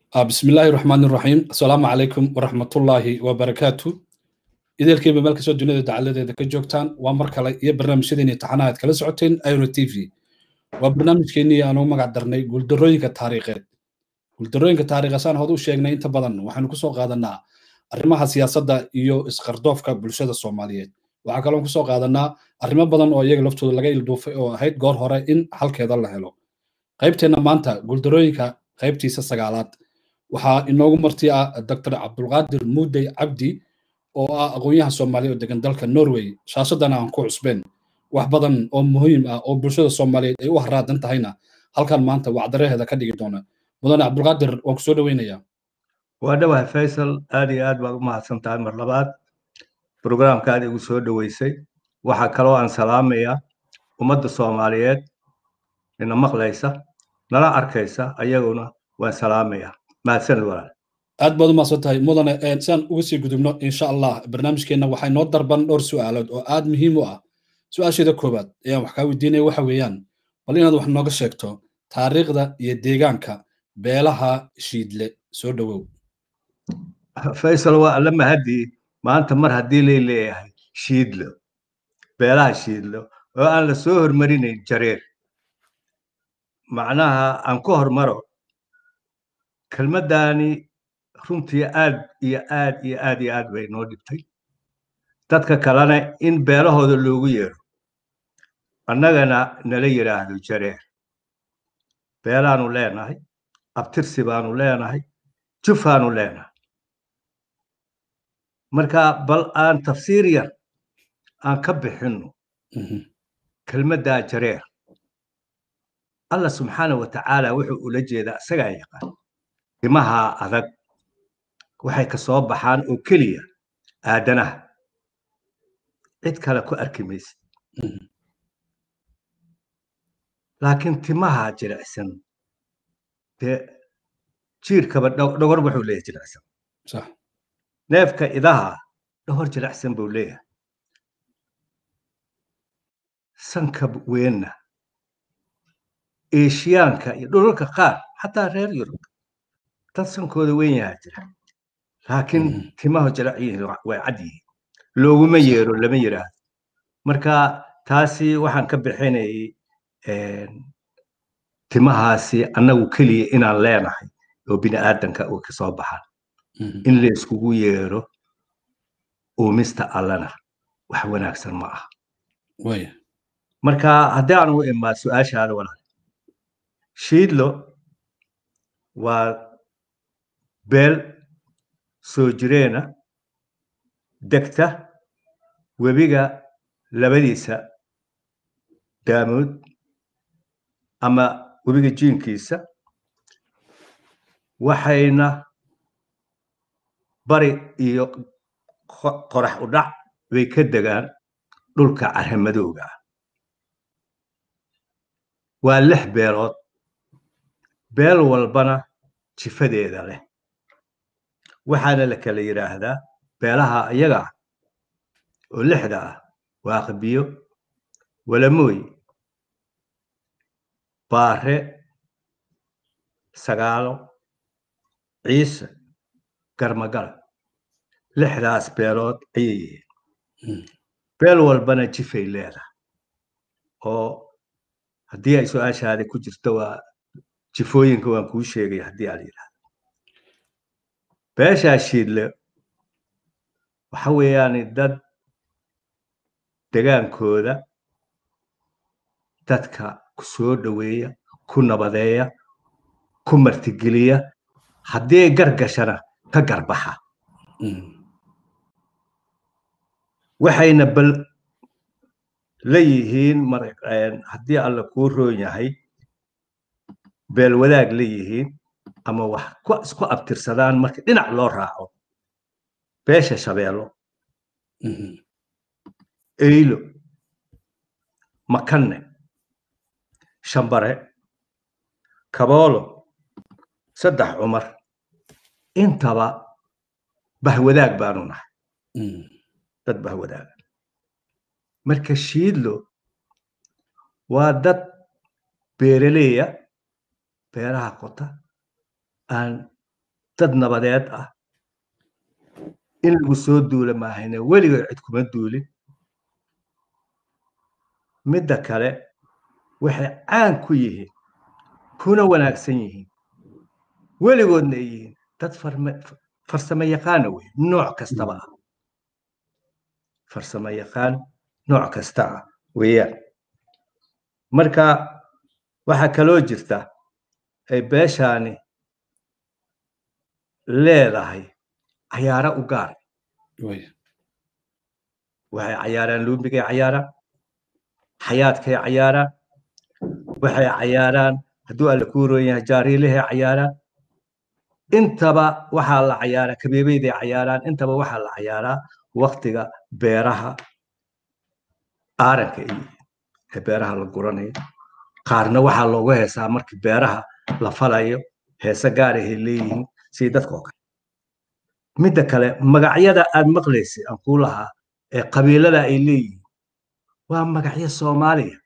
بسم الله الرحمن الرحيم السلام عليكم ورحمة الله وبركاته إذا الكيبة مالك سو دنيا دعالة إذا كجوكتان ومركا يا برنامج سيدين يتحناها كلا سعوتين أيرو تي في وبرنامج كيني أنا ما قاعد درني قول دروين كتاريخات قول دروين كتاريخ سان هذا الشيء إنت بدن وحنا كسو قادنا arrimaha siyaasadda iyo isqardoofka bulshada soomaaliyeed waxaa kaloo kusoo qaadanaa arrimo badan oo iyaga laftooda laga ilduufay oo ahayd goor hore in halkeeda la helo qaybteenna maanta guuldarooyinka qaybtiisa sagaalaad waxaa inoogu marti ah dr cabdulqaadir muudey cabdi oo ah aqoon-yahan soomaaliya oo degan dalka norway shaasadana aan ku cusbeen wax badan oo muhiim ah oo bulshada soomaaliyeed ay u haraadan tahayna halkan maanta wacdaraheeda ka dhigi doona mudane cabdulqaadir waan ku soo dhoweynayaa waa dhawahay faysal aad iyo aad baad u mahadsan tahay mar labaad brograamka aad igu soo dhoweysay waxaa kaloo aan salaamayaa ummadda soomaaliyeed ina maqlaysa nala arkaysa ayaguna waan salaamayaa mahadsanid walaal aad baad u mahadsan tahay mudane siaan uga sii gudubno insha allah barnaamijkeenna waxay noo darban dhowr su'aalood oo aad muhiim u ah su-aasheeda koowaad ayaan wax kaa weydiinaya waxa weeyaan bal inaad wax nooga sheegto taariikhda iyo deegaanka beelaha shiidle soo dhowow faysal waa alla mahadii maanta mar haddii lay leeyahay shiidlo beelaha shiidlo oo aan la soo hormarinayn jareer macnaha aan ku hormaro kelmaddaani runtii aad iyo aad iyo aad iyo aad bay noo dhibtay dadka kalena in beelahooda loogu yeero annagana nala yidhaahdo jareer beelaanu leenahay abtirsi baanu leenahay jufaanu leenahay marka bal aan tafsiir yar aan ka bixinno kelmaddaa jareer allah subxaana wa tacaala wuxuu ula jeedaa isagaa yaqaan dimaha adag waxay ka soo baxaan oo keliya aadanaha cid kale ku arki maysid laakiin timaha jilicsan dee jiirkaba dhogor wuxuu leeyahay jilicsan neefka idaha dhogor jilicsan buu leeyahay sanka weenna eeshiyaanka iyo dhulalka qaar xataa reer yurub dad sankooda weyn yahaa jira laakiin timaha jilic yihiin way cad yihiin looguma yeero lama yidhaahdo marka taasi waxaan ka bixinayay timahaasi annagu keliya inaan leenahay oo bini aadanka uu ka soo baxaan in la iskugu yeero uumista allana wax wanaagsan ma aha marka haddii aan u imaa su-aashaada walaal shiidlo waa beel soo jireena degta webiga labadiisa daamood ama webiga jiinkiisa waxayna bari iyo qorax u dhac bay ka degaan dhulka carramadowga ah waa lix beelood beel walbana jifadeeda leh waxaana la kala yidhaahdaa beelaha iyaga ah oo lixda ah waaqbiyo walamooy baare sagaalo ciise garmagala lixdaas beelood ayay yihiin beel walbana jifay leedahay oo haddii ay su-aashaada ku jirto waa jifooyinka waan kuu sheegay haddii aad yidhahdo beeshaa shiidle waxa weeyaani dad degaankooda dadka ku soo dhoweeya ku nabadeeya ku martigeliya haddii ay gargashana ka garbaxa waxayna bal la yihiin haddii alla kuu roon yahay beel wadaag la yihiin ama wax isku abtirsadaan marka dhinac loo raaco beesha shabeello eylo makanne shambare kaboolo saddex cumar intaba bahwadaag baanu nahay dad bahwadaaga marka shiidlo waa dad beeraleeya beeraha qota aan dad nabadeed ah in lagu soo duula maahayne weligood cid kuma duulin midda kale waxay caan ku yihiin kuna wanaagsan yihiin weligoodna ay yihiin dad farsamo yaqaana wey nooc kastaba ah farsamo yaqaan nooc kasta ah weeyaan marka waxaa kaloo jirta ay beeshaani leedahay cayaaro u gaar waxay cayaaraan luumbigay cayaaraan xayaadkay cayaaraan waxay cayaaraan hadduu alla kuu roon yahay jaariilahay cayaaraan intaba waxaa la cayaaraa kabeebeyday cayaaraan intaba waxaa la cayaaraa waktiga beeraha aaranka ee beeraha la guranayo qaarna waxaa loogu heesaa markii beeraha la falayo heese gaarahay leeyihiin sidii dadka oo kale midda kale magacyada aad maqlaysay aan kuu lahaa ee qabiilada ay leeyihiin waa magacyo soomaaliya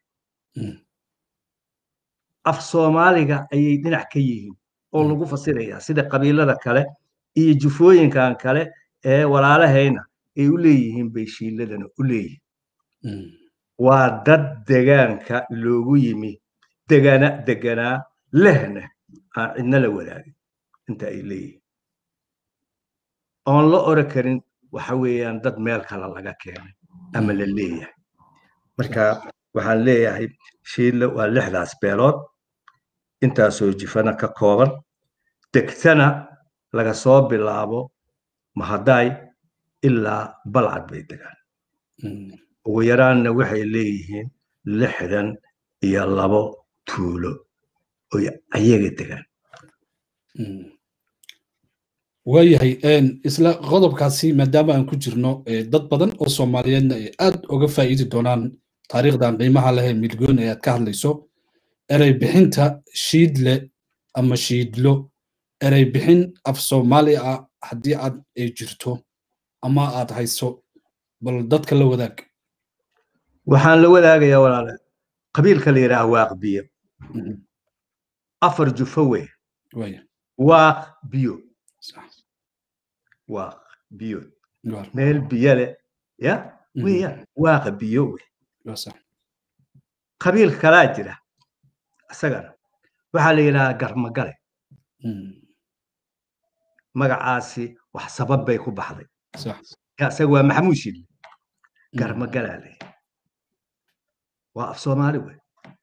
af soomaaliga ayay dhinac ka yihiin oo lagu fasirayaa sida qabiilada kale iyo jufooyinkan kale ee walaalahayna ay u leeyihiin bay shiiladana u leeyihiin waa dad degaanka loogu yimi degana deganaa lehna aan cidna la wadaagin inta ay leeyihiin oon la ora karin waxa weeyaan dad meel kale laga keenay ama la leeyahay marka waxaan leeyahay shiidle waa lixdaas beelood intaasoo jifana ka kooban degtana laga soo bilaabo mahadaay ilaa balcad bay degaan ugu yaraanna waxay leeyihiin lixdan iyo labo tuulo oy ayaga degaan waayahay isla qodobkaasi maadaama aan ku jirno dad badan oo soomaaliyeedna ay aad uga faa'iidi doonaan taariikhdan qiimaha leh ee milgoon ee aad ka hadlayso erey bixinta shiidle ama shiidlo erey bixin af soomaali ah haddii aad ay jirto ama aad hayso bal dadka la wadaag waxaan la wadaagayaa walaale qabiilka la yidhaah waaq biyo afar jufo wey waaq biyo waaq biyo meel biyo leh ya weeyaan waaqa biyo wey qabiil kalaa jira isagana waxaa la yidhahaa garmagale magacaasi wax sabab bay ku baxday isaga waa maxamuud shidle garmagalaa la yidhi waa af soomaali wey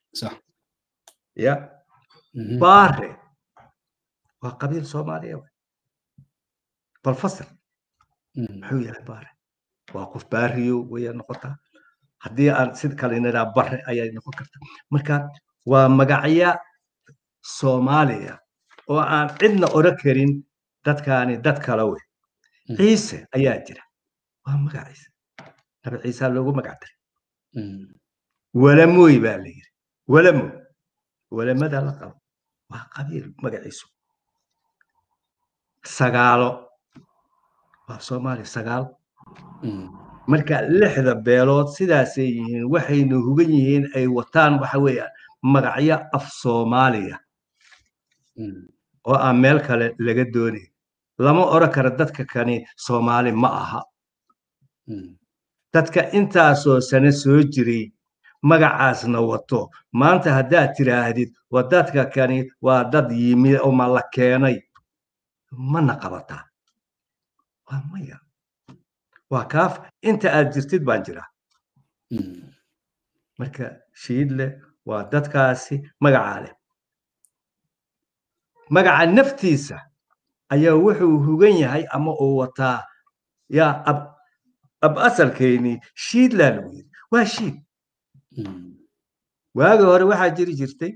ya baare waa qabiil soomaaliya wey bal fasir muxuu yahay baare waa qof baariyo waya noqotaa haddii aan sid kale nidhaa bare ayay noqon kartaa marka waa magacya soomaaliya oo aan cidna oran karin dadkaani dad kale wey ciise ayaa jira waa magaciisa nabi ciisaa loogu magac daray walamoy baa la yidhi walamo walamada la qabo waa qabiil magaciisu sagaalo waa soomaaliya sagaal marka lixda beelood sidaasay yihiin waxayna hugan yihiin ay wataan waxa weeyaan magacyo af soomaaliya oo aan meel kale laga doonayn lama oran karo dadka kani soomaali ma aha dadka intaasoo sano soo jiray magacaasna wato maanta haddaad tiraahdid waa dadka kani waa dad yimid oo ma la keenay mana qabataa waa maya waa kaaf inta aad jirtid baan jiraa marka shiidle waa dadkaasi magacaa leh magaca naftiisa ayaa wuxuu hugan yahay ama uu wataa yaa ab ab asalkeynii shiidlaa lagu yidhi waa shiid waagi hore waxaa jiri jirtay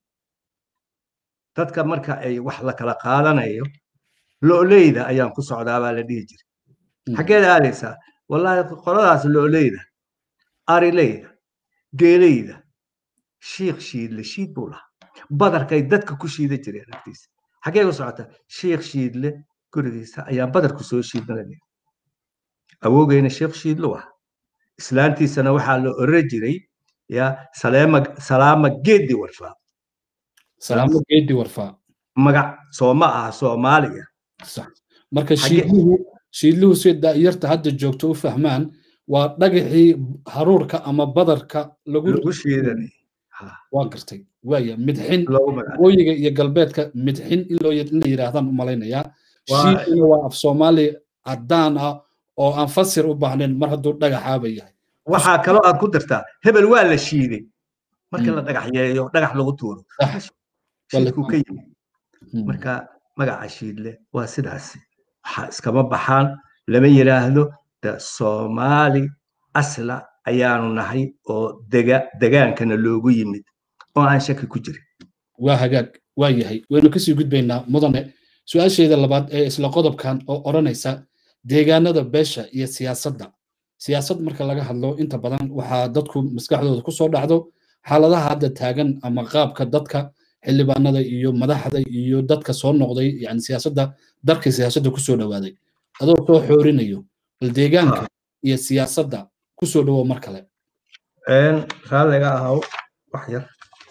dadka marka ay wax la kala qaadanayo lo'leyda ayaan ku socdaa baa la dhihi jiray xaggeed aadaysaa wallaahi qoladaas lo'leyda arileyda geeleyda shiikh shiidle shiid buu lahaa badarkay dadka ku shiida jireen agtiisa xaggee ku socotaa shiikh shiidle gurigiisa ayaan badarku soo shiidnaa awoogeyna sheekh shiidlu ah islaantiisana waxaa la oran jiray ya saleema salaama geedi warfaa salaamo geedi warfaa magac sooma aha soomaaliya marka shiidluhu shiidluhu si daa'yarta hadda joogto u fahmaan waa dhagaxii haruurka ama badarka lagu shiidanay waa gartay waaya midxin waqooyiga iyo galbeedka midxin in loo in la yidhaahdaan u malaynayaa shiiduna waa af soomaali caddaan ah oo aan fasir u baahnayn mar hadduu dhagaxaaba yahay waxaa kaloo aad ku dartaa hebel waa la shiiday marka la dhagaxyeeyo dhagax lagu tuuro shiidkuu ka yimi marka magaca shiidle waa sidaasi waxaa iskama baxaan lama yidhaahdo de soomaali asla ayaanu nahay oo dega degaankana loogu yimid oo aan shaki ku jirin waa hagaag waa yahay waynu kasii gudbaynaa mudane su-aasheeda labaad ee isla qodobkan oo odhanaysa deegaanada beesha iyo siyaasadda siyaasad marka laga hadlo inta badan waxaa dadku maskaxdooda kusoo dhacdo xaaladaha hadda taagan ama qaabka dadka xildhibaanada iyo madaxda iyo dadka soo noqday yani siyaasadda darka siyaasadda kusoo dhowaaday adoo soo xoorinayo bal deegaanka iyo siyaasadda kusoo dhowo mar kale raalliga ahaw wax yar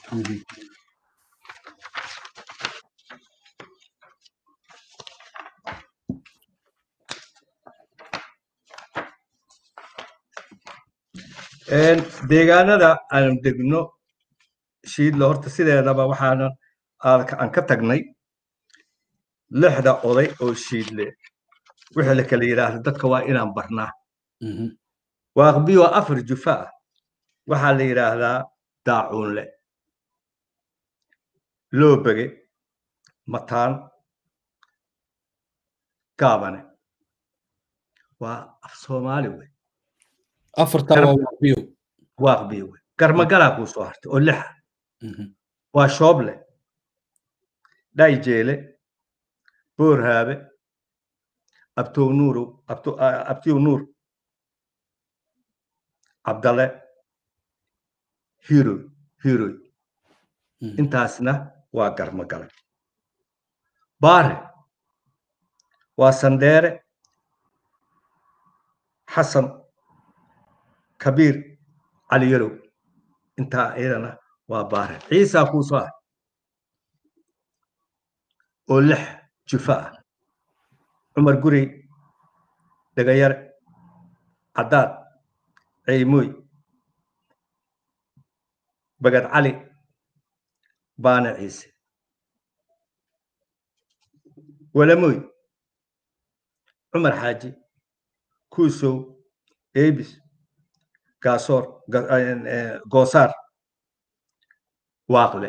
deegaanada aanu degno shiidle horta sideedaba waxaana aan ka tagnay lixda oday oo shiidle wixii la kala yidhaahdo dadka waa inaan barnaa waaqbiyo afar jufa ah waxaa la yidhaahdaa daacuunle loobege mataan gaabane waa af soomaali wey afartaa waa waaqbiyo waaqbiyo wey garmagalaa kuu soo hartay oo lixa waa shooble dhayjeele boorhaabe abtow nuurow abtiw nuur cabdale hiroy hiroy intaasna waa garmagale baare waa sandheere xasan kabiir caliyarow intaa iyadana waa baare ciisaa kuu soo ah oo lix jufa ah cumar gurey dhegayare caddaad ceymoy bagad cali baane ciise walamoy cumar xaaji kuusow eebis gaasoor goosaar waaqle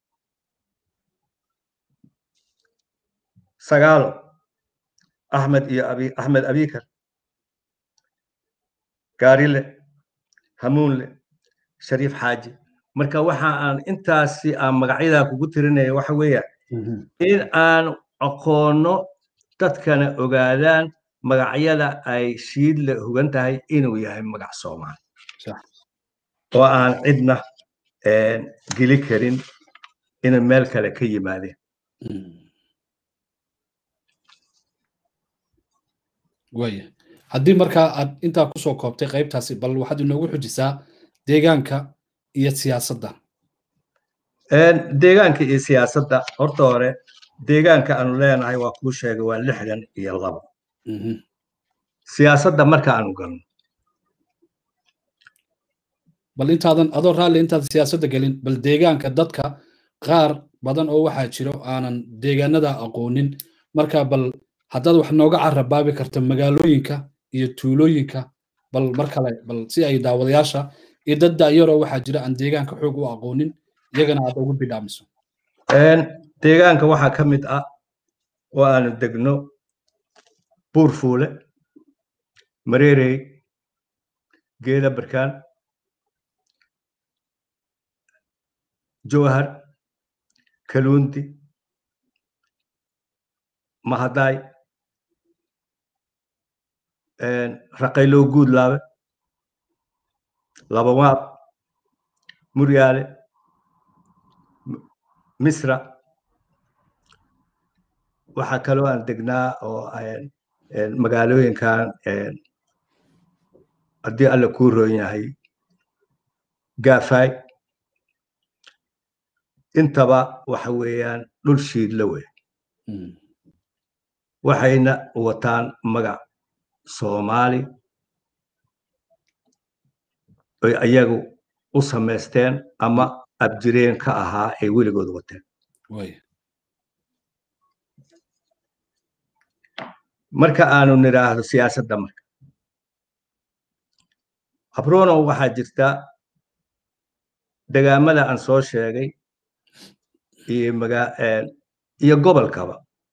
sagaalo axmed iyo abi axmed abikar gaarile hamuunle shariif xaaji marka waxa aan intaasi aan magacyadaa kugu tirinaya waxa weeyaan in aan aqoonno dadkana ogaadaan magacyada ay shiidle hogan tahay inuu yahay magac soomaali oo aan cidna geli karin inay meel kale ka yimaadeen waaya haddii markaa aad intaa kusoo koobtay qaybtaasi bal waxaad inoogu xujisaa deegaanka iyo siyaasadda deegaanka iyo siyaasadda horta hore deegaanka aanu leenahay waa kuu sheegay waa lixdan iyo labo siyaasadda marka aanu galno bal intaadan adoo raalli intaad siyaasadda gelin bal deegaanka dadka qaar badan oo waxaa jiro aanan deegaanada aqoonin marka bal haddaad wax nooga carabaabi karta magaalooyinka iyo tuulooyinka bal mar kale bal si ay daawadayaasha iyo dad da'yaroo waxaa jira aan deegaanka xoog u aqoonin iyagana aad ugu bidhaamiso deegaanka waxaa ka mid ah oo aanu degno buurfuule mareerey geeda barkaan jowhar kaluundi mahadaay raqaylow guudlaabe labawaab muryaale misra waxaa kaloo aan degnaa oo magaalooyinkan haddii alla kuu roon yahay gaafaay intaba waxa weeyaan dhul shiidla wey waxayna wataan magac soomaali oy ayagu u samaysteen ama abjireen ka ahaa ay weligood wateen marka aanu nidhaahdo siyaasadda marka abrono waxaa jirta degaamada aan soo sheegay iyo maga iyo gobolkaba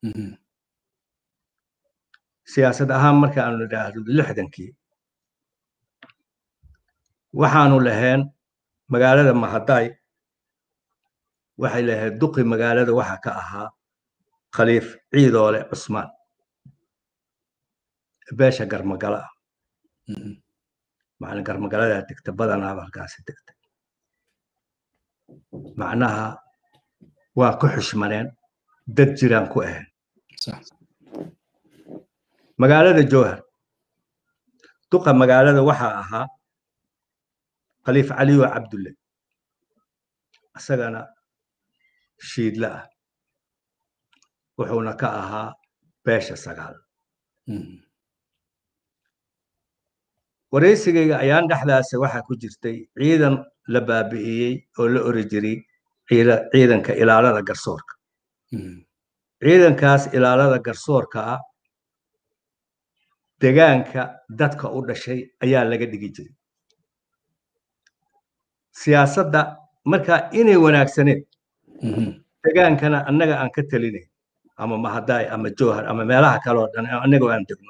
siyaasad ahaan marka aanu nidhaahdo lixdankii waxaanu lahayn magaalada mahaday waxay lahayd duqi magaalada waxa ka ahaa khaliif ciidoole cusmaan beesha garmagala ah macna garmagaladaa degta badanaaba halkaasi degta macnaha waa ku xushmaneen dad jiraan ku ahayn magaalada jowhar duqa magaalada waxaa ahaa khaliif caliyo cabdulle isagana shiidle ah wuxuuna ka ahaa beesha sagaal waraysigayga ayaan dhexdaasa waxaa ku jirtay ciidan la baabi'iyey oo la ori jiray ciidanka ilaalada garsoorka ciidankaas ilaalada garsoorka ah degaanka dadka u dhashay ayaa laga dhigi jiray siyaasadda markaa inay wanaagsaneed degaankana annaga aan ka telinayn ama mahadaay ama jowhar ama meelaha kaleo dhan annaga aan degno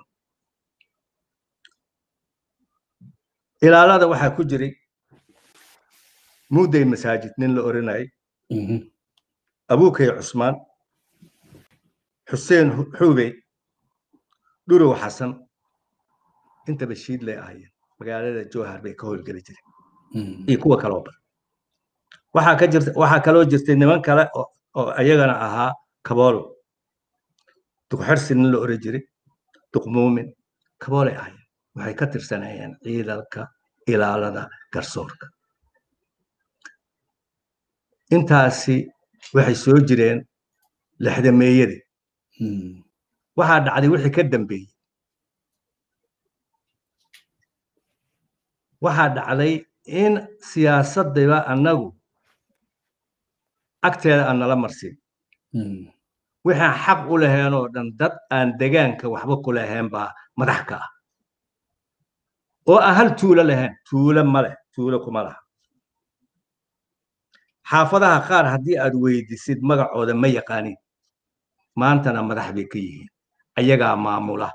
ilaalada waxaa ku jiray mudday masaajid nin la oranayay abukay cusmaan xuseen xuubey dhurow xasan intaba shiidlay ahaayeen magaalada jowhar bay ka howlgeli jireen iyo kuwa kaloo badan waxaa ka jirta waxaa kaloo jirtay niman kale oo ayagana ahaa kaboolo duqxersi nin la oran jiray duqmuumin kaboolay ahaayeen waxay ka tirsanayeen ciidanka ilaalada garsoorka intaasi waxay soo jireen lixdameeyadii waxaa dhacday wixii ka dambeeyey waxaa dhacday in siyaasaddiba annagu agteeda aan nala marsin waxaan xaq u lahayn oo dhan dad aan degaanka waxba ku lahayn baa madax ka ah oo aan hal tuulo lahayn tuulo ma leh tuulo kuma laha xaafadaha qaar haddii aad weydisid magacooda ma yaqaanin maantana madax bay ka yihiin ayagaa maamula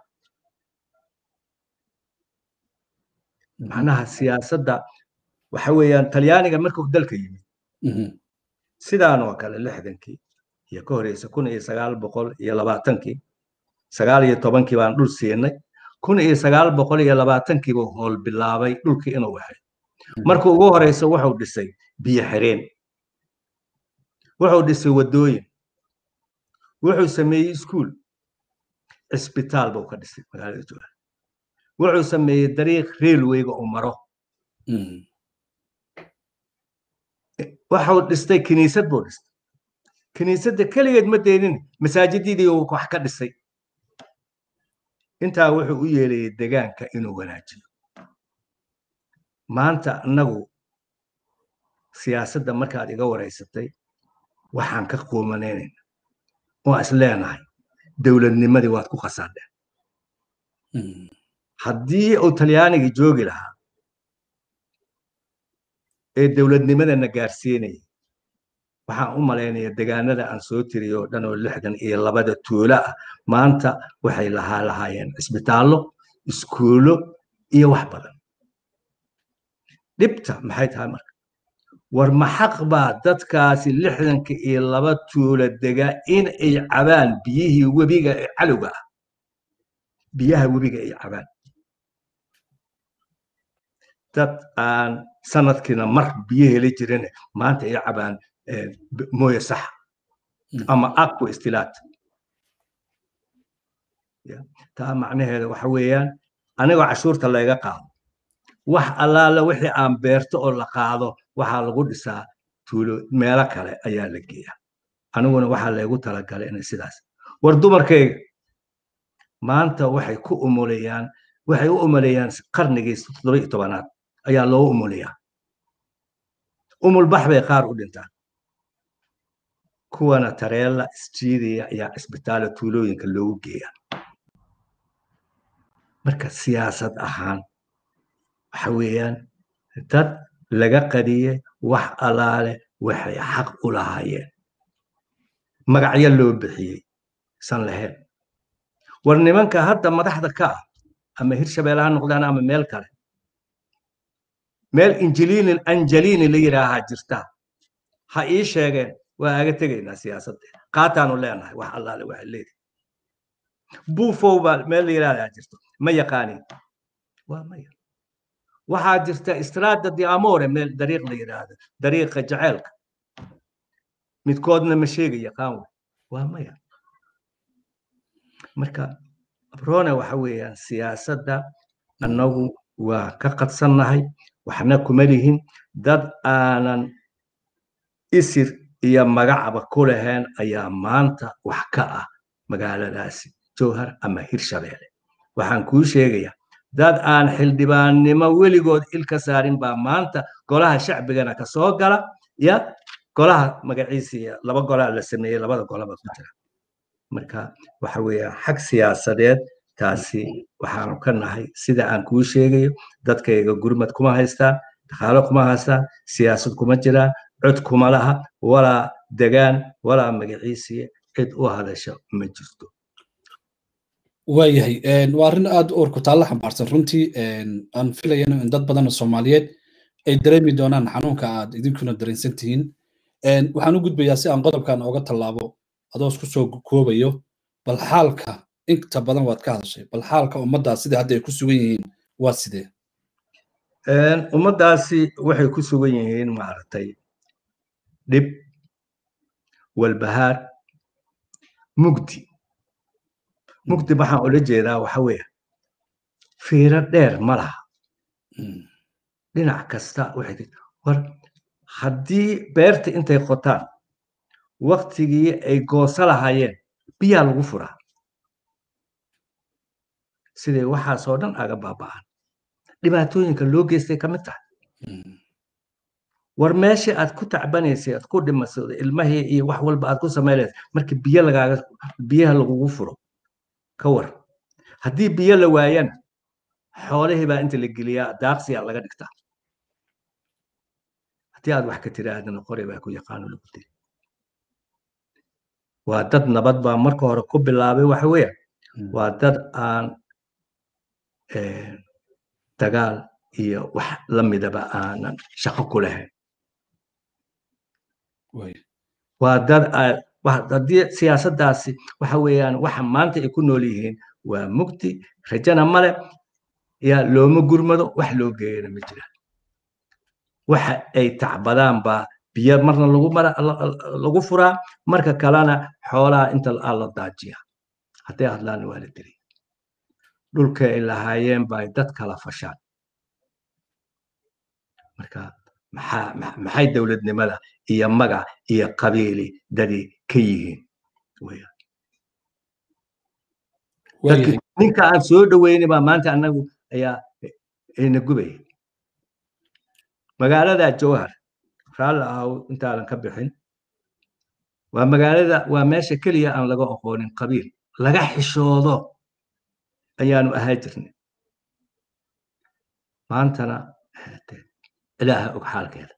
macnaha siyaasadda waxa weeyaan talyaaniga markuu dalka yimid sidaan oo kale lixdankii iyo ka horeysa kun iyo sagaal boqol iyo labaatankii sagaal iyo tobankii baan dhul siinay kun iyo sagaal boqol iyo labaatankii buu howl bilaabay dhulkii inuu waxay markuu ugu horeysa wuxuu dhisay biyo xireen wuxuu dhisay waddooyin wuxuu sameeyey iskuul cisbitaal buu ka dhisay magaalada jowhar wuxuu sameeyey dariiq railwayga uu maro waxuu dhistay kiniisad buu dhistay kiniisadda keligeed ma deenin masaajididii uu wax ka dhisay intaa wuxuu u yeelayay degaanka inuu wanaajiyo maanta annagu siyaasadda markaad iga wareysatay waxaan ka quumanaynayna waa is leenahay dowladnimadii waad ku khasaadheen haddii uu talyaanigii joogi lahaa ee dowladnimadana gaarsiinaya waxaan u malaynaya degaanada aan soo tiriyo oo dhan oo lixdan iyo labada tuulo ah maanta waxay lahaa lahaayeen cisbitaallo iskuulo iyo wax badan dhibta maxay tahay marka war ma xaq baa dadkaasi lixdanka iyo laba tuulo degaa in ay cabaan biyihii webiga ee calowga ah biyaha webiga ay cabaan dad aan sanadkiina mar biyo heli jirin maanta ay cabaan mooye sax ama aqua istilaat taa macnaheeda waxa weeyaan anigoo cashuurta layga qaado wax allaala wixii aan beerto oo la qaado waxaa lagu dhisaa tuulo meelo kale ayaa la geeyaa aniguna waxaa laygu talagalay inay sidaas war dumarkayga maanta waxay ku umulayaan waxay u umulayaan qarnigii toddoba iyo tobanaad ayaa loo umulayaa umulbax bay qaar u dhintaan kuwana tareella isjiidaya ayaa cisbitaala tuulooyinka loogu geeyaa marka siyaasad ahaan waxa weeyaan dad laga qadiyey wax allaale waxay xaq u lahaayeen magacyo loo bixiyey san lahayn war nimanka hadda madaxda ka ah ama hirshabeelle ha noqdaan ama meel kale meel injiliini anjeliini la yidhaahaa jirta ha ii sheegeen waa aga tegaynaa siyaasaddeeda qaataanu leenahay wax allaale waxa leedahay buufow baa meel la yidhahdaa jirto ma yaqaanin waa maya waxaa jirta istraada di amore meel dariiq la yidhaahdo dariiqa jaceelka midkoodna ma sheega yaqaan wey waa maya marka abrone waxa weeyaan siyaasadda annagu waa ka qadsannahay waxna kuma lihin dad aanan isir iyo magacba ku lahayn ayaa maanta wax ka ah magaaladaasi jowhar ama hirshabeelle waxaan kuu sheegayaa dad aan xildhibaannimo weligood il ka saarin baa maanta golaha shacbigana ka soo gala ya golaha magaciisiiya laba golaa la sameeyey labada golaba ku jira marka waxa weeyaan xag siyaasadeed taasi waxaanu ka nahay sida aan kuu sheegayo dadkayga gurmad kuma haystaan dhaqaalo kuma haystaan siyaasad kuma jiraan cod kuma laha walaa degaan walaa magaciisiya cid u hadasha ma jirto waayahay waa arrin aad u orku taalla xambaarsan runtii aan filayano in dad badan oo soomaaliyeed ay dareemi doonaan xanuunka aad idinkuna dareensan tihiin waxaan u gudbayaa si aan qodobkan oga tallaabo adoo isku soo koobayo bal xaalka inta badan waad ka hadashay bal xaalka ummaddaas sida hadda ay ku sugan yihiin waa sidee ummaddaasi waxay ku sugan yihiin maaragtay dhib walbahaar mugdi mugdi waxaan ula jeedaa waxa weeye fiiro dheer ma laha dhinac kasta waxay war haddii beerta intay qotaan waktigii ay gooso lahaayeen biyaa lagu furaa siday waxaasoo dhan aga baaba'an dhibaatooyinka loo geystay ka mid tahay war meeshii aad ku tacbanaysay aad ku dhimasay ilmahii iyo wax walba aad ku samaynaysay markii biyo lagaaga biyaha lagugu furo ka war haddii biyo la waayana xoolihii baa inta la geliyaa daaqsiyaa laga dhigtaa haddii aad wax ka tiraahdana qori baa ku yaqaano lagu diri waa dad nabad baa marka hore ku bilaabay waxa weeye waa dad aan dagaal iyo wax la midaba aanan shaqo ku lahayn waa dad haddii siyaasaddaasi waxa weeyaan waxa maanta ay ku nool yihiin waa mugdi rajana male yaa looma gurmado wax loo geeyana ma jiraan waxa ay tacbadaan baa biyo marna lagu mara lagu furaa marka kalena xoolaha inta aa la daajiya hadday hadlaana waa la diri dhulka ay lahaayeen bay dad kala fashaan marka maxaa maxay dowladnimada iyo magac iyo qabiili dadi ka yihiin ninka aan soo dhoweyni baa maanta annagu ayaa ina gubaya magaalada jowhar raalli ahaw intaadan ka bixin waa magaalada waa meesha keliya aan laga aqoonin qabiil laga xishoodo ayaanu ahaa jirnay maantana ilaaha og xaalkeeda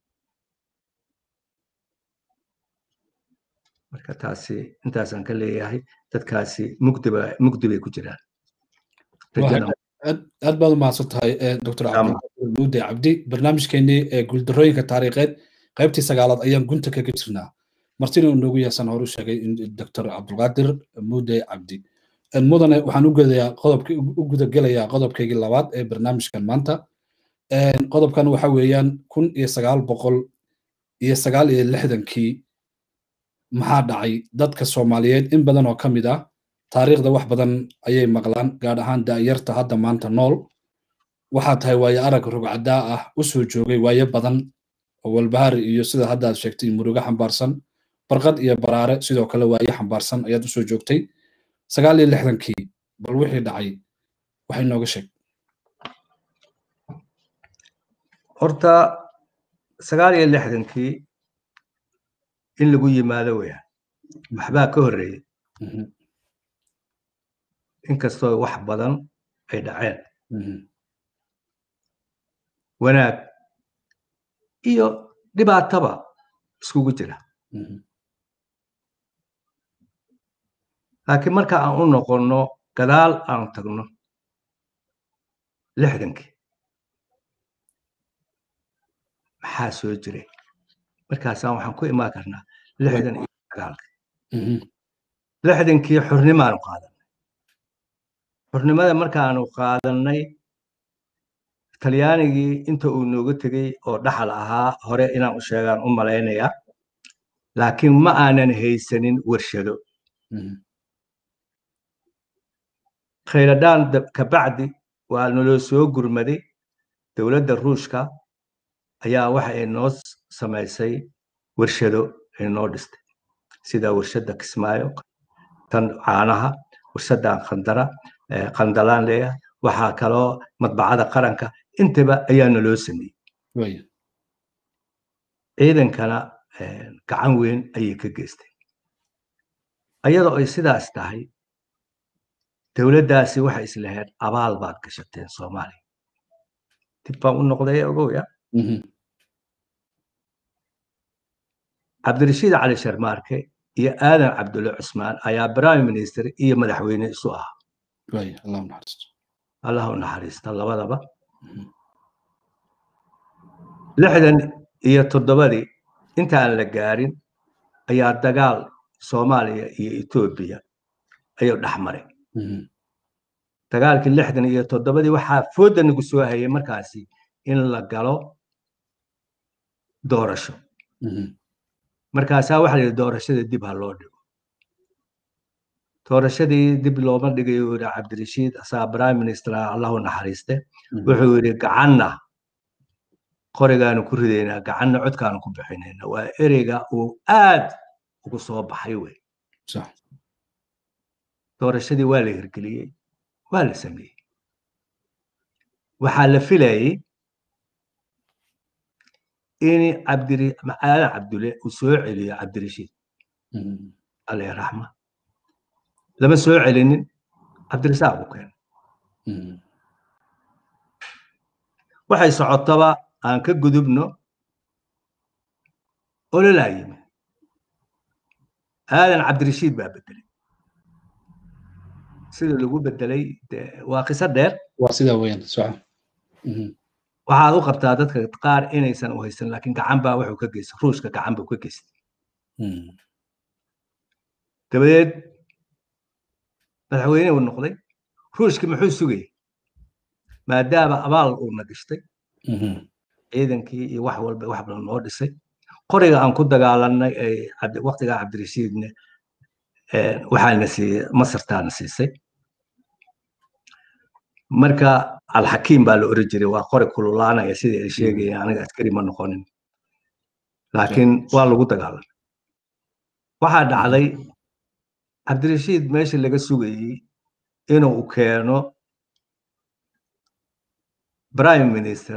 marka taasi intaasaan ka leeyahay dadkaasi mugdiba mugdi bay ku jiraan aad baad u mahadsan tahay dr cabdimuude cabdi barnaamijkeenii ee guuldarooyinka taariikheed qaybtii sagaalaad ayaan gunta kaga jirnaa martina uu noogu yaasan horu sheegay dr cabdulqaadir muude cabdi mudane waxaan ugedayaa qodobki u gudagelayaa qodobkaygii labaad ee barnaamijkan maanta qodobkan waxa weeyaan kun iyo sagaal boqol iyo sagaal iyo lixdankii maxaa dhacay dadka soomaaliyeed in badan oo ka mid ah taariikhda wax badan ayay maqlaan gaar ahaan da'yarta hadda maanta nool waxaa tahay waayo arag rugcadaa ah u soo joogay waayo badan oo walbahaar iyo sida hadda aad sheegtay murugo xambaarsan barqad iyo baraare sidoo kale waayo xambaarsan ayaad usoo joogtay sagaal iyo lixdankii bal wixii dhacay waxay nooga sheeg horta sagaal iyo lixdankii in lagu yimaado weya waxbaa ka horreeyey inkastoo wax badan ay dhaceen wanaag iyo dhibaataba iskugu jira laakiin marka aan u noqonno gadaal aan tagno lixdankii maxaa soo jiray markaasaan waxaan ku imaan karnaa lixdan iyo sagaalka lixdankii xurnimaanu qaadanay xurnimada markaanu qaadannay talyaanigii inta uu nooga tegey oo dhaxal ahaa hore inaan u sheegaan u malaynayaa laakiin ma aanan haysanin warshado khayradhaan kabacdi waa naloo soo gurmaday dowladda ruushka ayaa waxa ay noo samaysay warshado ay noo dhistay sida warshadda kismaayo tan caanaha warshaddan khandara qandalaan leeyahay waxaa kaloo madbacada qaranka intaba ayaa naloo sameeyey ciidankana gacan weyn ayay ka geystay ayadoo ay sidaas tahay dowladdaasi waxay islahayd abaal baad gashateen soomaaliya dib baan u noqday ogoya cabdirashiid cali sharmaarke iyo aadan cabdulle cusmaan ayaa prime minister iyo madaxweyne isu ahaa allah u naxariista labadaba lixdan iyo toddobadii intaan la gaarin ayaa dagaal soomaaliya iyo etoobiya ayuu dhex maray dagaalkii lixdan iyo toddobadii waxaa foodda nagu soo hayay markaasi in la galo doorasho markaasaa waxa la yidhi doorashada dib ha loo dhigo doorashadii dib looma dhigayo yidhi cabdirashiid asaa prime minister allahu naxariiste wuxuu yidhi gacanna qorigaanu ku ridaynaa gacanna codkaanu ku bixinayna waa ereyga uu aad ugu soo baxay wey doorashadii waa la hirgeliyey waa la sameeyey waxaa la filayey in cabdiri aadan cabdulle uu soo celiyo cabdirashiid alle raxma lama soo celinin cabdirasaaq u keenay waxay socotaba aan ka gudubno ololaa yimi aadan cabdirashiid baa bedelay sida lagu bedelay waa qiso dheer waa sida weyn soco waxaad u qabtaa dadka qaar inaysan u haysan laakiin gacan baa wuxuu ka geystay ruushka gacan buu ka geystay dabadeed madaxweyne uu noqday ruushki muxuu sugayay maadaama abaal uuna gashtay ciidankii iyo wax walba wax badan noo dhisay qoriga aan ku dagaalanay waqtigaa cabdirashiidne waxaana siiyey masartaana siisay marka alxakiim baa la oran jiray waa qori kululaanaya sidii ay sheegayeen aniga askari ma noqonin laakiin waa lagu dagaalamay waxaa dhacday cabdirashiid meesha laga sugayey inuu keeno prime minister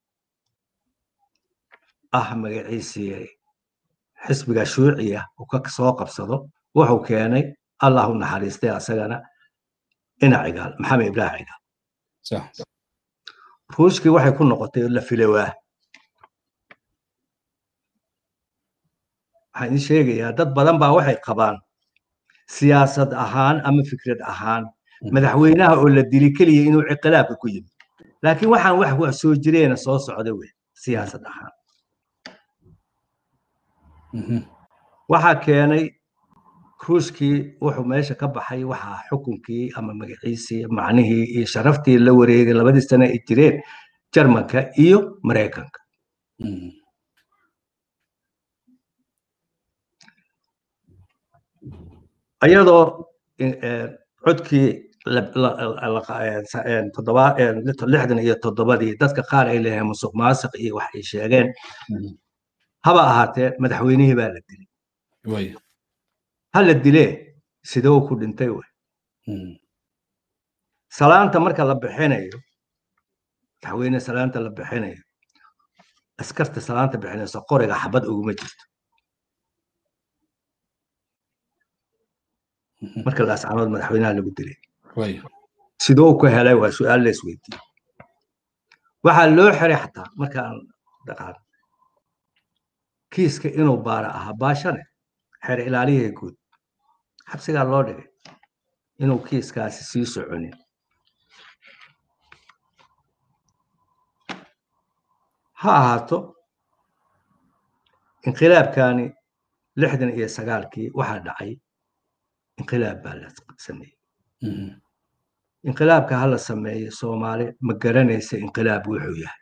ah magaciisii xisbiga shuuciya uu ka soo qabsado wuxuu keenay allah u naxariistay asagana ina cigaal maxamed ibrahim cigaal ruushkii waxay ku noqotay la filowaa waxaan idin sheegayaa dad badan baa waxay qabaan siyaasad ahaan ama fikrad ahaan madaxweynaha oo la dili keliya inuu ciqilaabka ku yimi laakiin waxaan wax wax soo jireena soo socda wey siyaasad ahaan waxaa keenay ruushkii wuxuu meesha ka baxay waxaa xukunkii ama magaciisii macnihii iyo sharaftii la wareegay labadii sane ay jireen jarmanka iyo maraykanka ayadoo codkii lixdan iyo toddobadii dadka qaar ay leeyahay musuq maasiq iyo wax ay sheegeen haba ahaatee madaxweynihii baa la dilay ha la dilee sidoo ku dhintay wey salaanta marka la bixinayo madaxweyne salaanta la bixinayo askarta salaanta bixinayso qoriga xabad uguma jirto marka laascanood madaxweynaha lagu dilay sidoo ku helay waa su-aal la isweydiiyey waxaa loo xiray xataa markaan dhaqaan kiiska inuu baara ahaa baashane xer ilaalihii guud xabsigaa loo dhigay inuu kiiskaasi sii soconin ha ahaato inqilaabkani lixdan iyo sagaalkii waxaa dhacay inqilaab baa la sameeyey inqilaabka ha la sameeyo soomaali ma garanaysa inqilaab wuxuu yahay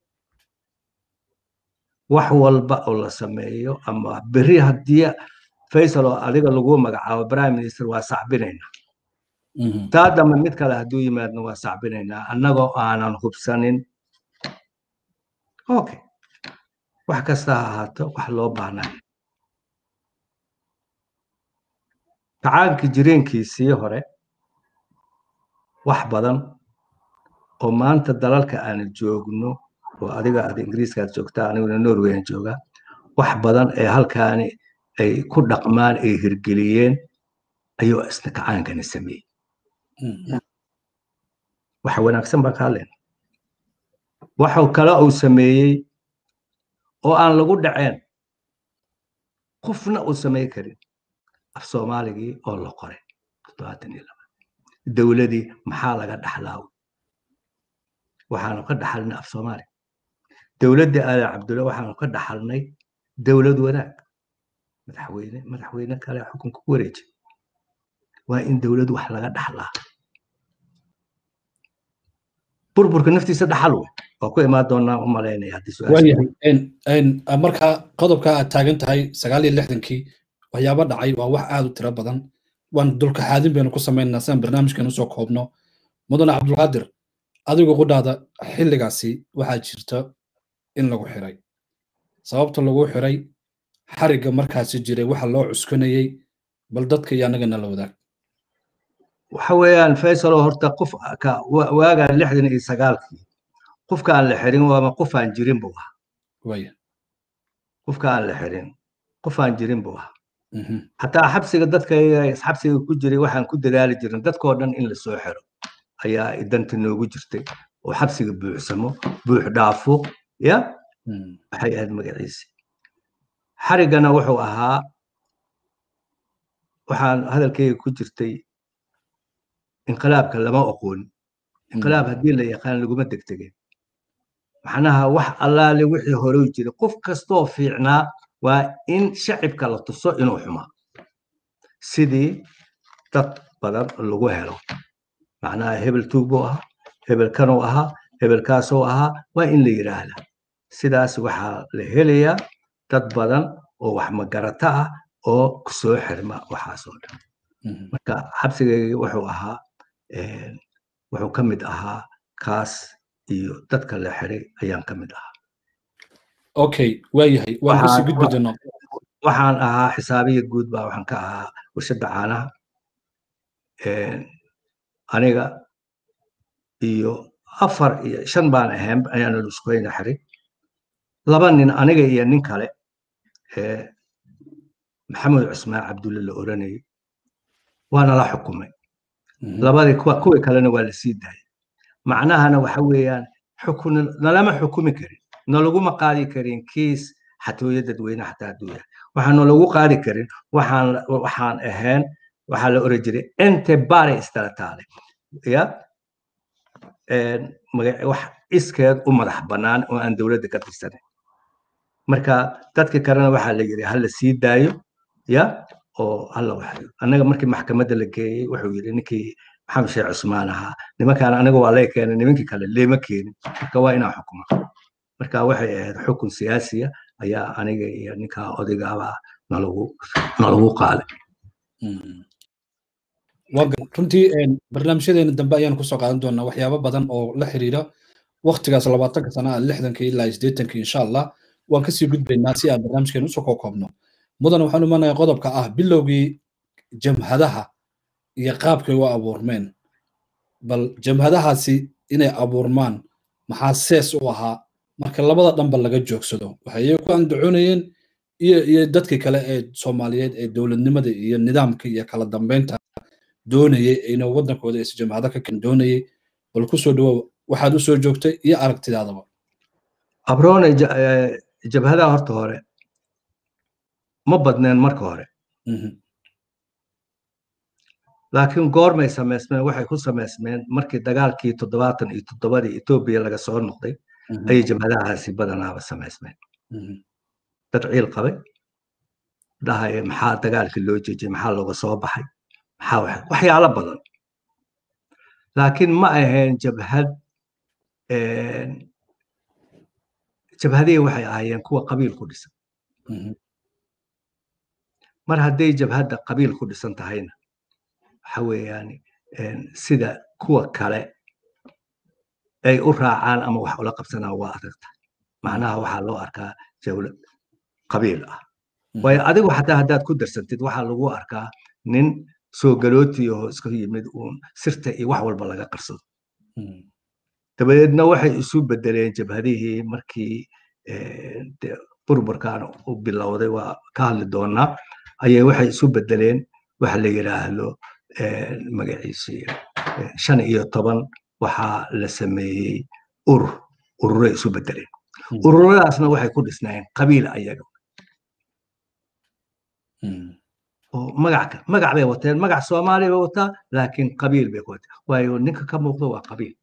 wax walba oo la sameeyo ama berri haddii faysal oo adiga lagu magacaabo prime minister waa sacbinaynaa taa dambe mid kale hadduu yimaadna waa sacbinaynaa annagoo aanan hubsanin okay wax kasta ha ahaato wax loo baahnay kacaankii jireenkiisii hore wax badan oo maanta dalalka aan joogno oo adiga aad ingiriiskaad joogtaa aniguna norweyan joogaa wax badan ee halkaani ay ku dhaqmaan ay hirgeliyeen ayuu isna kacaankani sameeyey waxa wanaagsan baa kaa leen waxuu kale uu sameeyey oo aan lagu dhaceen qofna uu samey karin af soomaaligii oo la qoray dowladii maxaa laga dhaxlaa waxaanu ka dhaxalnay af soomaali dowladdii aadan cabdulla waxaanu ka dhaxalnay dowlad wanaag madaxweyne madaxweyne kale xukunka ku wareejay waa in dowlad wax laga dhaxlaa burburka naftiisa dhaxal wey waa ku imaan doonaa u malaynaya haddii marka qodobka aad taagan tahay sagaal iyo lixdankii waxyaaba dhacay waa wax aad u tiro badan waan dulka xaadin baynu ku samaynaa siaan barnaamijkan usoo koobno mudane cabdulqaadir adigu qudhaada xilligaasi waxaa jirta in lagu xiray sababta lagu xiray xarigga markaasi jiray waxa loo cuskanayey bal dadka iyo annagana la wadaag waxa weeyaan faysalo horta qof waagaan lixdan iyo sagaalkii qofka aan la xirin waama qof aan jirin buu ahaa qofka aan la xirin qof aan jirin buu ahaa xataa xabsiga dadka xabsiga ku jiray waxaan ku dadaali jirin dadkoo dhan in la soo xiro ayaa idanta noogu jirtay oo xabsiga buuxsamo buux dhaafo ya waxay ahayd magaciisi xariggana wuxuu ahaa waxaan hadalkayga ku jirtay inqilaabka lama oqoon inqilaab haddii la yaqaan laguma degdegeen macnaha wax allaale wixii horey jiray qof kastoo fiicnaa waa in shacibka la tuso inuu xumaa sidii dad badan lagu helo macnaha hebel tuug buu ahaa hebel kanuu ahaa hebelkaasuu ahaa waa in la yidhaahda sidaas waxaa la helayaa dad badan oo wax magarata ah oo soo xirma waxaasoo dhan marka xabsigayga wuxuu ahaa wuxuu ka mid ahaa kaas iyo dadka la xiray ayaan ka mid ahaa okay waayahay waan kusii gudbi doonaa waxaan ahaa xisaabiya guud baa waxaan ka ahaa warshadda caanaha aniga iyo afar iyo shan baan ahayn ayaana luskooyna xiray laba nin aniga iyo nin kale maxamed cusmaan cabdulle la oranayay waana la xukumay labadii kuwii kalena waa la sii daayay macnahana waxa weeyaan xukun nalama xukumi karin nalaguma qaadi karin kiis xatooyo dadweyne xataa hadduu yahay waxaan nalagu qaadi karin waxaan waxaan ahayn waxaa la oran jiray ente bare istalatale ya wax iskeed u madax bannaan oo aan dowladda ka tirsanin marka dadka kalena waxaa la yidhi hala sii daayo ya oo hala waxayo annaga markii maxkamadda la geeyey wuxuu yidhi ninkii maxamed sheekh cusmaan ahaa nimankaan aniga waa lay keenay nimankii kale leema keenin marka waa inaan xukuma marka waxay ahayd xukun siyaasiya ayaa aniga iyo ninkaa odaygaba nalagu nalagu qaaday runtii barnaamijyadeena dambe ayaan kusoo qaadan doonaa waxyaabo badan oo la xiriira waktigaas labaatanka sana lixdankii ilaa sideetankii insha allah waan kasii gudbaynaa si aan barnaamijkeena usoo koobkoobno mudan waxaan imanayaa qodobka ah bilowgii jamhadaha iyo qaabkay u abuurmeen bal jamhadahaasi inay abuurmaan maxaa sees u ahaa marka labada dhanba laga joogsado waxay iyaga ku andacoonayeen iyo iyo dadkii kale ee soomaaliyeed ee dowladnimada iyo nidaamka iyo kala dambeynta doonayay inuu waddankooda is jamhado ka kan doonayay bal ku soo dhawow waxaad u soo joogtay iyo aragtidaadaba abroone jabhadaha horta hore ma badneen marka hore laakiin goormay samaysmeen waxay ku samaysmeen markii dagaalkii toddobaatan iyo toddobadii etoobiya laga soo noqday ayay jabhadahaasi badanaaba samaysmeen dad ciil qabay dhahaya maxaa dagaalkii loo jejiyey maxaa looga soo baxay maxaa waxyaalo badan laakiin ma ahayn jabhad jabhadihii waxay ahaayeen kuwa qabiil ku dhisan mar hadday jabhadda qabiil ku dhisan tahayna waxa weeyaan sida kuwa kale ay u raacaan ama wax ula qabsanaan waa adag tahay macnaha waxaa loo arkaa jawlad qabiil ah waayo adigu xataa haddaad ku darsantid waxaa lagu arkaa nin soo galooti oo iska yimid uun sirta iyo wax walba laga qarsado dabadeedna waxay isu bedeleen jabhadihii markii burburkan u bilowday waa ka hadli doonaa ayay waxay isu bedeleen waxa la yidhaahdo magaciisi shan iyo toban waxaa la sameeyey urur ururay isu bedeleen ururadaasna waxay ku dhisnaayeen qabiil ayaga oo magac magac bay wateen magac soomaaliya bay wataa laakiin qabiil bay ku wataa waayo ninka ka muuqda waa qabiil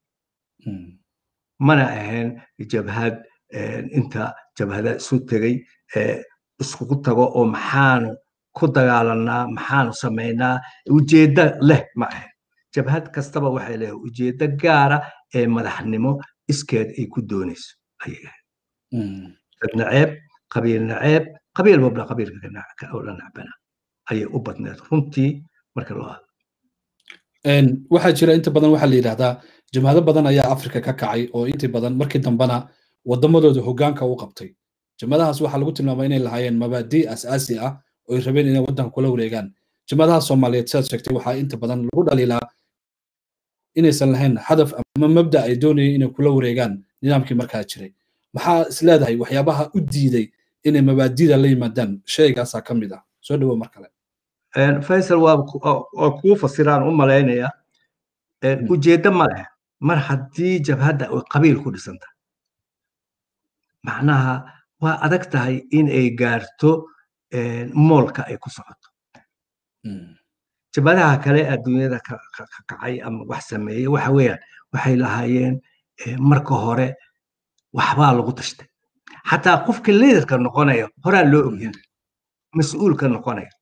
mana ahayn jabhad inta jabhada isu tegey iskugu tago oo maxaanu ku dagaalanaa maxaanu samaynaa ujeeddo leh ma ahayn jabhad kastaba waxay leedahay ujeeddo gaara ee madaxnimo iskeed ay ku doonayso ayay ahayd dad naceeb qabiil naceeb qabiil walba qabiilka oo la nacbana ayay u badneed runtii marka loo hadlo waxaa jira inta badan waxaa la yidhahdaa jamhado badan ayaa afrika ka kacay oo intii badan markii dambena waddamadooda hoggaanka u qabtay jamhadahaas waxaa lagu tilmaamay inay lahaayeen mabaadii asaasi ah oo ay rabeen inay waddanka kula wareegaan jamhadaha soomaaliyeed sidaad sheegtay waxaa inta badan lagu dhaliilaa inaysan lahayn hadaf ama mabda ay doonayeen inay kula wareegaan nidaamkii markaa jiray maxaa is leedahay waxyaabaha u diiday inay mabaadida la yimaadaan shaygaasaa ka mid ah soo dhawo mar kale faysal waa kuu fasiraan u malaynaya ujeeddo ma leh mar haddii jabhadda ay qabiil ku dhisan tahay macnaha waa adag tahay in ay gaarto moolka ay ku socoto jabhadaha kale adduunyada ka kacay ama wax sameeyey waxa weeyaan waxay lahaayeen marka hore waxbaa lagu tashtay xataa qofka liidarka noqonaya horaa loo ogyahay mas-uulka noqonaya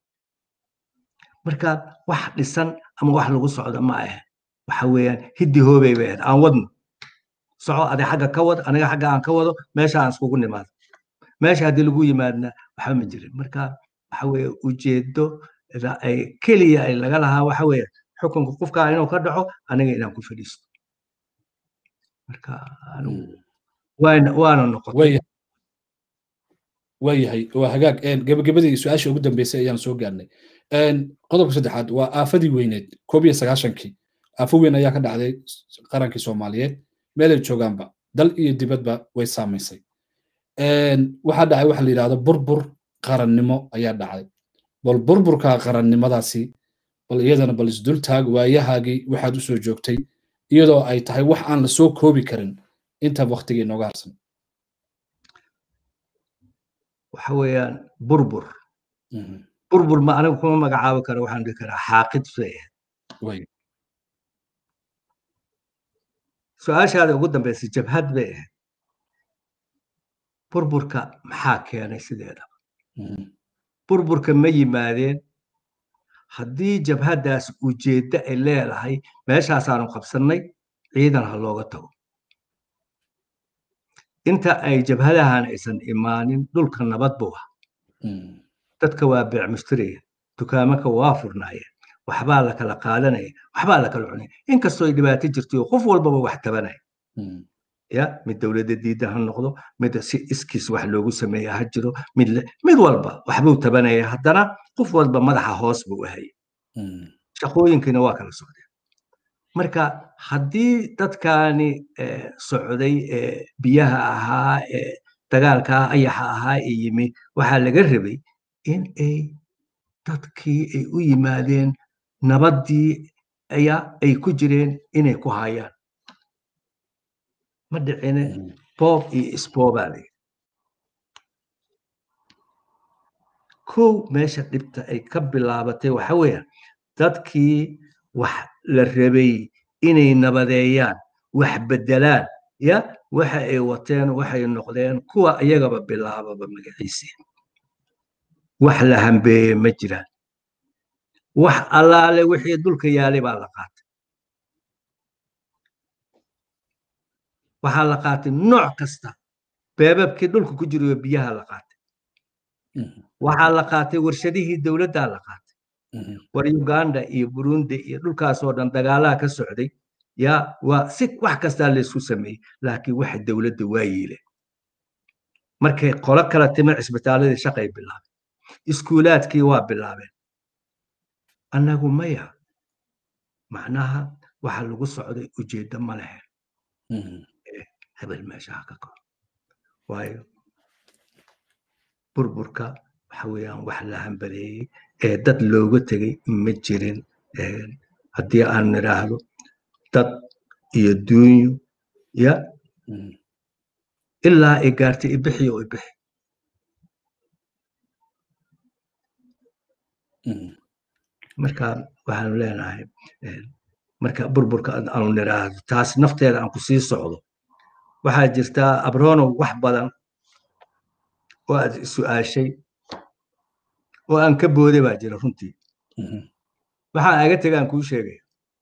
marka wax dhisan ama wax lagu socdo ma ahe waxa weeyaan hiddi hoobay bay ahayd aan wadno soco adi xagga ka wad aniga xagga aan ka wado meesha aan iskugu nimaado meesha haddii lagu yimaadna waxba ma jirin marka waxa weeye ujeedo ay keliya ay laga lahaa waxa weeye xukunka qofkaa inuu ka dhaco aniga inaan ku fadhiisto marka waana waana noqotay waayahay waa hagaag gabagabadii su-aasha ugu dambeysay ayaan soo gaarnay qodobka saddexaad waa aafadii weyneed koob iyo sagaashankii aafo weyn ayaa ka dhacday qarankii soomaaliyeed meelay joogaanba dal iyo dibadba way saamaysay waxaa dhacay waxa la yidhahdo burbur qarannimo ayaa dhacday bal burburka qarannimadaasi bal iyadana bal isdultaag waayahaagii waxaad u soo joogtay iyadoo ay tahay wax aan la soo koobi karin inta waktigii nooga harsan waxa weeyaan burbur burbur ma anigu kuma magacaabi karo waxaan dhihi karaa xaaqid bay ahayd su-aashaada ugu dambaysay jabhad bay ahayd burburka maxaa keenay sideedaba burburka ma yimaadeen haddii jabhaddaas ujeeddo ay leedahay meeshaasaanu qabsannay ciidan ha looga tago inta ay jabhadahan aysan imaanin dhulka nabad buu ah dadka waa beec mushtariya dukaamaka waa furnaayeen waxbaa la kala qaadanaya waxbaa la kala cunaya inkastoo ay dhibaato jirtay oo qof walbaba wax tabanaya ya mid dowladda diidan ha noqdo mid si iskiis wax loogu sameeya ha jiro mid mid walba waxbuu tabanaya haddana qof walba madaxa hoos buu ahaya shaqooyinkiina waa kala socdeen marka haddii dadkaani socday ee biyaha ahaa ee dagaalkaa ayaxa ahaa ee yimi waxaa laga rabay in ay dadkii ay u yimaadeen nabaddii ayaa ay ku jireen inay ku hayaan ma dhicine boob iyo isboobaa layidhi kow meesha dhibta ay ka bilaabatay waxa weeyaan dadkii wax la rabay inay nabadeeyaan wax beddelaan ya waxa ay wateen waxay noqdeen kuwa iyagaba bilaababa magaciisii wax la hambeeye ma jiraan wax allaale wixii dulka yaalay baa la qaatay waxaa la qaatay nooc kasta beebabkii dhulka ku jirayo biyaha la qaatay waxaa la qaatay warshadihii dowladdaa la qaatay war uganda iyo burundi iyo dhulkaasoo dhan dagaalaha ka socday yaa waa si wax kastaa laysku sameeyey laakiin waxa dowladda waa yiileen markay qolo kala timin cisbitaaladii shaqay bilaabeen iskuulaadkii waa bilaabeen annagu maya macnaha waxa lagu socday ujeeddo ma lehe hebel meeshaha ka kor waayo burburka waxa weeyaan wax la hambadeeyey ee dad looga tegey ma jirin haddii aan nidhaahdo dad iyo duunyo ya ilaa ay gaartay ibixi oo ibixi marka waxaanu leenahay marka burburka aanu nidhaahdo taas nafteeda aan ku sii socdo waxaa jirtaa abronow wax badan oo aad su'aashay oo aan ka booday baa jira runtii waxaan aga tega aan kuu sheegaya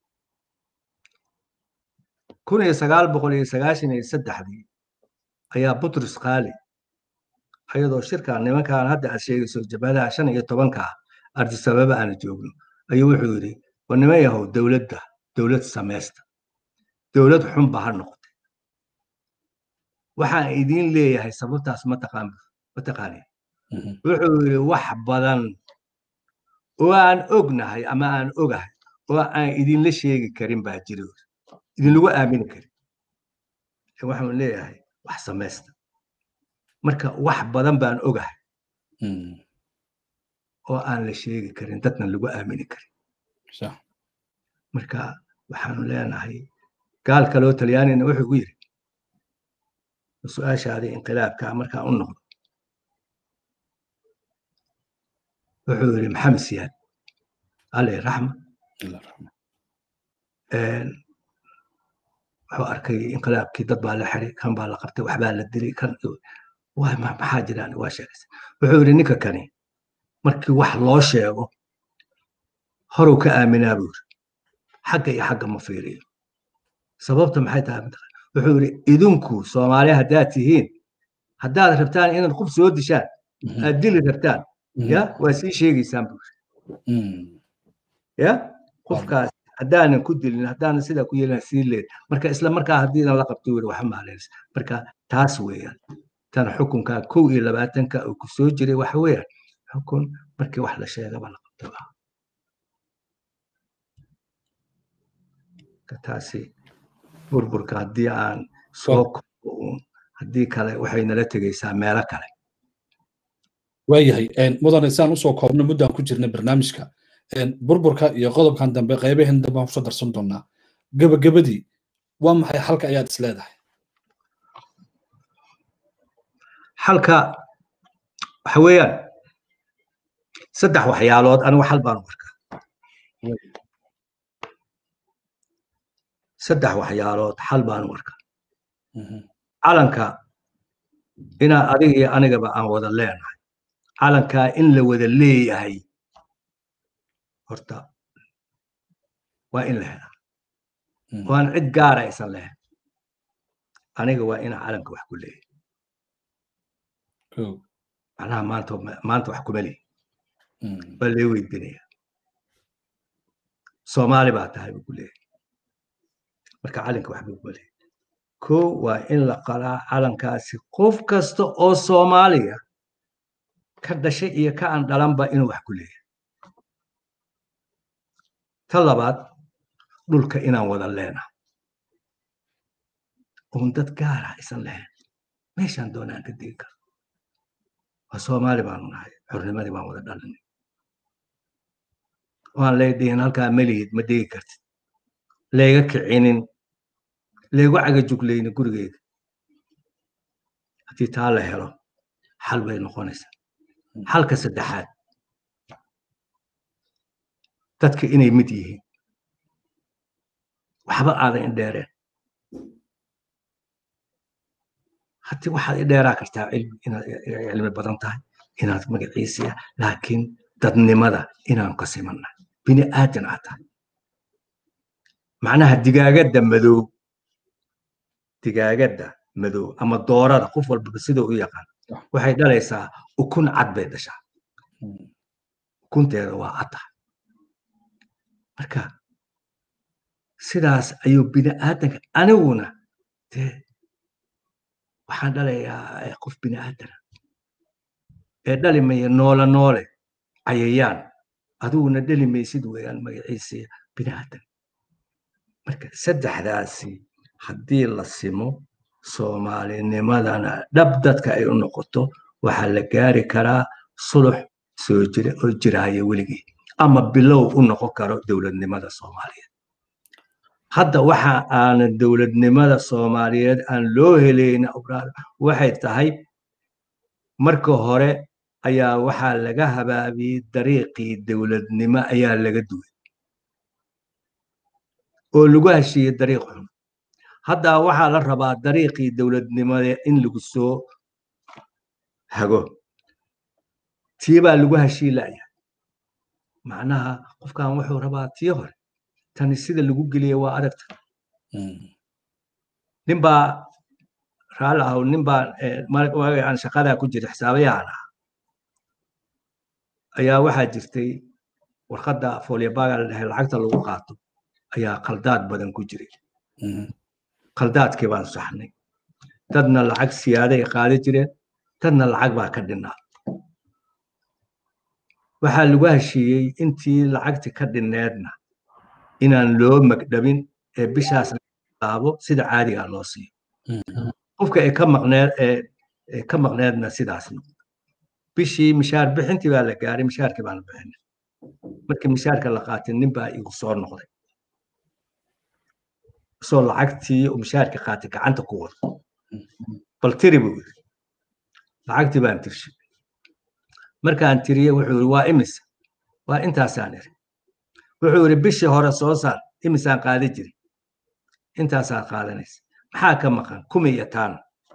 kun iyo sagaal boqol iyo sagaashan iyo saddexdii ayaa butris khaali ayadoo shirkan nimankan hadda aad sheegayso jabhadaha shan iyo tobanka ah ardisababa aana joogno ayuu wuxuu yidhi war niman yahow dowladda dowlad samaysta dowlad xunba ha noqotay waxaan idiin leeyahay sababtaas mataqaan mataqaani wuxuu yidhi wax badan oo aan ognahay ama aan ogahay oo aan idinla sheegi karin baa jira idinlagu aamini karin waxaan leeyahay wax samaysta marka wax badan baan ogahay oo aan la sheegi karin dadna lagu aamini karin marka waxaanu leenahay gaal kaloo talyaanina wuxuu gu yidhi su-aashaadii inqilaabka markaan u noqdo wuxuu yidhi maxamed siyaad aley raxma wuxuu arkay inqilaabkii dad baa la xiray kan baa la qabtay waxbaa la dilay kan maxaa jiraan waa sheegaysa wuxuu yidhi ninka kani markii wax loo sheego horuu ka aaminaa buu yidhi xagga iyo xagga ma fiiriyo sababta maxay tahay wuxuu yidhi idinku soomaali haddaad tihiin haddaad rabtaan inaad qof soo dishaan aad dili rabtaan ya waa sii sheegaysaan buu yidhi ya qofkaas haddaanan ku dilin haddaanan sidaa ku yeelin sii leed marka isla markaa haddiidan la qabto yidhi waxa maalaysa marka taas weeyaan tan xukunka kow iyo labaatanka uu ku soo jiray waxa weeyaan xukun markii wax la sheegaba la qabto ah taasi burburka haddii aan soo kobo uun haddii kale waxay nala tegaysaa meelo kale waayahay mudane saan usoo koobno muddaan ku jirna barnaamijka burburka iyo qodobkan dambe qaybaheen dambe aan kusoo darsan doonaa gebagabadii waa maxay xalka ayaad is leedahay xalka waxa weeyaan saddex waxyaalood anigu xal baan u arkaa saddex waxyaalood xal baan u arkaa calanka inaa adiga iyo anigaba aan wada leenahay calankaa in la wada leeyahay horta waa in la helaa waan cid gaara aysan lahayn aniga waa inaa calanka wax ku leeyahay macnaha maanta maanta wax kuma leeyi waa lee weydinaya soomaali baa tahay buu ku leeyahay marka calanka wax buu kuma leeyahay ko waa in la qalaa calankaasi qof kasta oo soomaaliya ka dhashay iyo ka aan dhalanba inuu wax ku leeyahay ta labaad dhulka inaan wada leenahay oon dad gaara aysan lahayn meeshaan doonaan ka degi karo waa soomaali baanu nahay xornimadii baan wada dhalinay waan leedhihin halkaa melihid ma degi kartid layga kicinin laygu cagajuglayni gurigeyga haddii taa la helo xal bay noqonaysaa xalka saddexaad dadka inay mid yihiin waxba aadan indheereen haddii waxaad idheeraa kartaa inaad cilmi badan tahay inaad magaciisiya laakiin dadnimada inaanu ka simanna bini aadan aad tahay macnaha digaagadda madow digaagadda madow ama doorada qof walbaba sida u yaqaan waxay dhalaysaa ukun cad bay dhashaa ukunteeda waa cad tahay marka sidaas ayuu bini aadanka aniguna dee waxaan dhalayaa qof bini aadana ee dhali maya noole noole cayayaan adiguna dhali maysid weeyaan magaciisa bini aadan marka saddexdaasi haddii la simo soomaalinimadana dhab dadka ay u noqoto waxaa la gaari karaa sulux soo jira oo jiraaya weligii ama bilow u noqon karo dowladnimada soomaaliyeed hadda waxa aanan dowladnimada soomaaliyeed aan loo helayna obraad waxay tahay marka hore ayaa waxaa laga habaabiyey dariiqii dowladnimo ayaa laga duway oo lagu heshiiyey dariiq xun haddaa waxaa la rabaa dariiqii dowladnimade in lagu soo hago tii baa lagu heshiilaya macnaha qofkan wuxuu rabaa tii hore tani sida lagu geliya waa adagta ninbaa raali ahaw ninbaa aan shaqadaa ku jira xisaabayahan ah ayaa waxaa jirtay warqadda folyabaga la dhahay lacagta lagu qaato ayaa qaldaad badan ku jiray qaldaadkii baan saxnay dadna lacag siyaaday qaadi jireen dadna lacag baa ka dhinnaa waxaa lagu heshiiyey intii lacagti ka dhinneedna inaan loo magdhabin ee bishaas laabo sida caadigaa loo siiyo qofka ee ka maqneed ee ka maqneedna sidaas bishii mishaar bixintii baa la gaaray mishaarkii baan bixinay markii mishaarka la qaatay nin baa igu soo noqday isoo lacagtii uu mishaarkii qaatay gacanta ku wado bal tiri buu yiri lacagtii baan tirshay markaan tiriyey wuxuu yiri waa imisa waa intaasaan iri wuxuu yiri bishii hore soo saar imisaan qaadi jiri intaasaad qaadanaysa maxaa ka maqan kumi iyo taan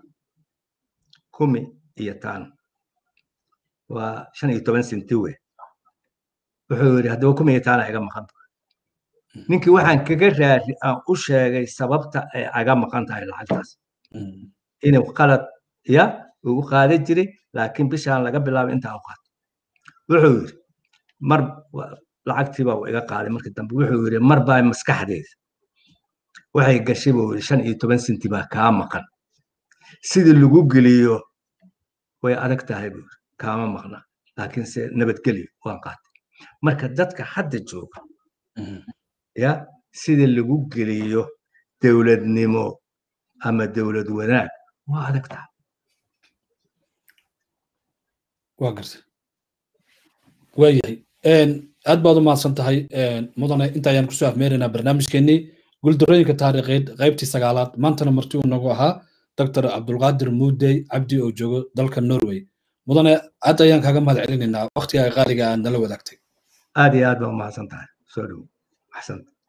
kumi iyo taan waa shan iyo toban senti wey wuxuu yiri haddaba kumi iyo taana iga maqan ninkii waxaan kaga raari aan u sheegay sababta ay aga maqan tahay lacagtaas inuu qalad ya ugu qaada jiray laakiin bishaan laga bilaabo intaa u qaato wuxuu yiri mar lacagtiiba uu iga qaaday markii dambe wuxuu yiri mar baa maskaxdeeda waxay gashay buu yiri shan iyo toban senti baa kaa maqan sidii lagu geliyo way adag tahay buu yiri kaama maqna laakiin se nabadgelyo waan qaatay marka dadka hadda jooga ya sida lagu geliyo dowladnimo ama dowlad wanaag waa adag tahay waa garta waayahay aad baad u mahadsan tahay mudane inta ayaan kusoo afmeeraynaa barnaamijkeenii guuldarooyinka taariikheed qaybtii sagaalaad maantana marti uu nagu ahaa doctor cabdulqaadir muudey cabdi oo joogo dalka norway mudane aad ayaan kaaga mahad celinaynaa waktiga qaaliga aad nala wadaagtay aad iyo aad baa u mahadsan tahay soo dhowo axsanta